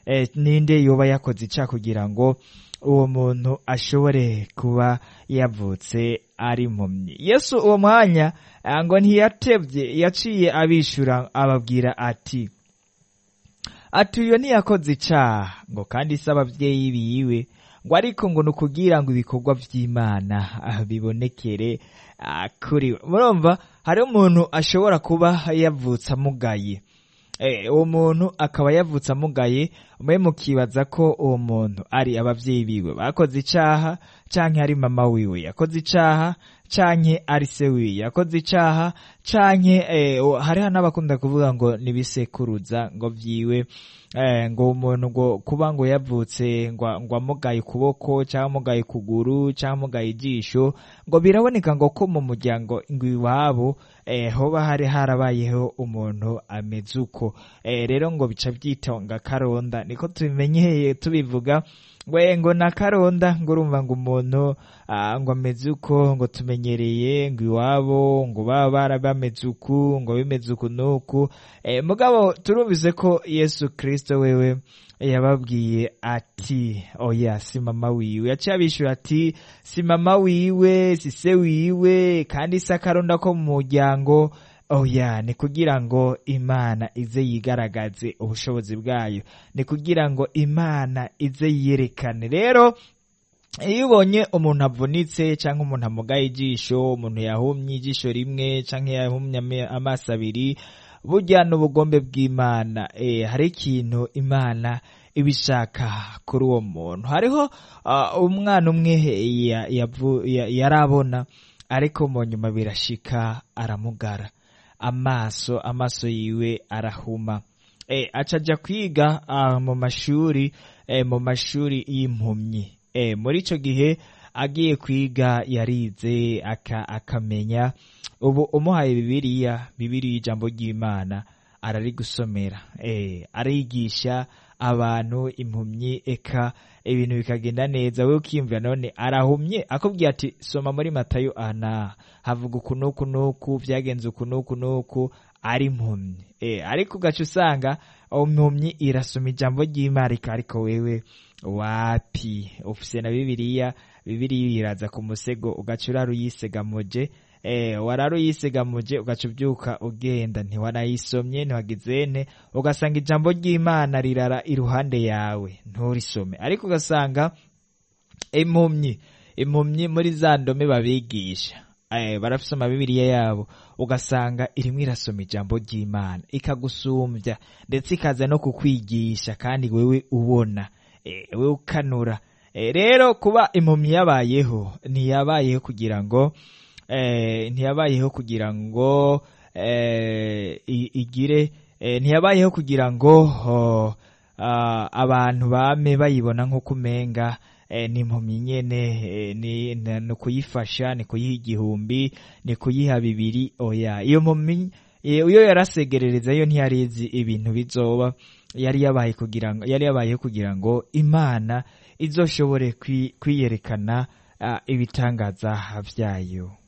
eh, ninde yoba yakoze ica kugira ngo uwo muntu ashobore kuba yavutse ari impumyi yesu uwo mwanya ah, ngo ntiyatevye yaciye abishura ababwira ati ati uyo ntiyakoze icaha ngo kandi se abavyeyi biwe ngo ariko ngo ni ukugira ngo ibikorwa vy'imana ah, bibonekere ah, kuri we murumva hari umuntu ashobora kuba yavutse amugaye Eh, uwo muntu akaba yavutse amugaye mwe mukibaza ko uwo muntu ari abavyeyi biwe bakoze icaha canke ari mama wiwe yakoze icaha canke ari se wiwe yakoze icaha canke eh, o- hariho n'abakunda kuvuga ngo nibisekuruza ngo vyiwe eh, ngo umuntu ngo kuba ngo yavutse ngo ngo amugaye ukuboko cyangwa amugaye ukuguru cyangwa amugaye ijisho ngo biraboneka ngo ko mu muryango ngo iwabo eh, hoba hari harabayeho umuntu ameze uko eh, rero ngo bica byitonga karonda niko tubimenyeye tubivuga we ngo na karonda ngo urumva ngo umuntu ah, ngo ameze uko ngo tumenyereye ngo iwabo ngo baba bara bameze uku ngo bimeze uku nuku eh, mugabo turumvise ko yesu kristo wewe yababwiye ati oya si mama wiwe yaciye abishura ati si mama wiwe si se wiwe kandi si akaronda ko mu muryango oya ni kugira ngo imana ize yigaragaze ubushobozi bwayo ni kugira ngo imana ize yiyerekane rero iyo ubonye umuntu avunitse cyangwa umuntu amugaye ijisho umuntu yahumye ijisho rimwe cyangwa yahumye ame- amaso abiri burya n'ubugombe bw'imana eh, hari ikintu imana ibishaka kuri uwo muntu hariho ah, umwana umwe ya- yavu- ya- yarabona ariko mu nyuma birashika aramugara amaso amaso yiwe arahuma eh, aca aja kwiga ah, mu mashuri eh, mu mashuri y'impumyi eh, muri ico gihe agiye kwiga yarize aka, akamenya ubu umuhaye bibiliya bibiliya ijambo ry'imana ararigusomera eh, arigisha abantu impumyi eka ibintu bikagenda neza we ukiyumvira none arahumye akubwiye ati soma muri matayo ana havuga uku nuku nuku vyagenze uku nuku nuku ari impumyi eh, ariko ugaca usanga impumyi irasoma ijambo ry'imana ariko wewe wapi ufise na bibiliya bibiliya iraza ku musego ugaca urara uyisegamuje eh, warara uyisegamuje ugaca ubyuka ugenda ntiwanayisomye ntiwagizene ugasanga ijambo ry'imana rirara iruhande yawe nturisome ariko ugasanga impumyi impumyi muri za ndome babigisha eh, barafise amabibiriya yabo ugasanga irimwo irasoma ijambo ry'imana ikagusumbya ndetse ikaza no kukwigisha kandi wewe ubona eh, wewe ukanura eh, rero kuba impumyi yabayeho ntiyabayeho kugira ngo eh, ntiyabayeho kugira ngo eh, i- igire eh, ntiyabayeho kugira ngo oh, ah, abantu bame bayibona nk'uko umenga eh, ni impumyi nyene eh, ni ni- ni ukuyifasha ni kuyiha igihumbi ni kuyiha bibiri oya iyo mpumyi eh, iyo yarasegerereza yo ntiyarizi ibintu bizoba yari yabaye kugira ngo yari yabayeho kugira ngo imana izoshobore kwi- kwiyerekana ah, ibitangaza vyayo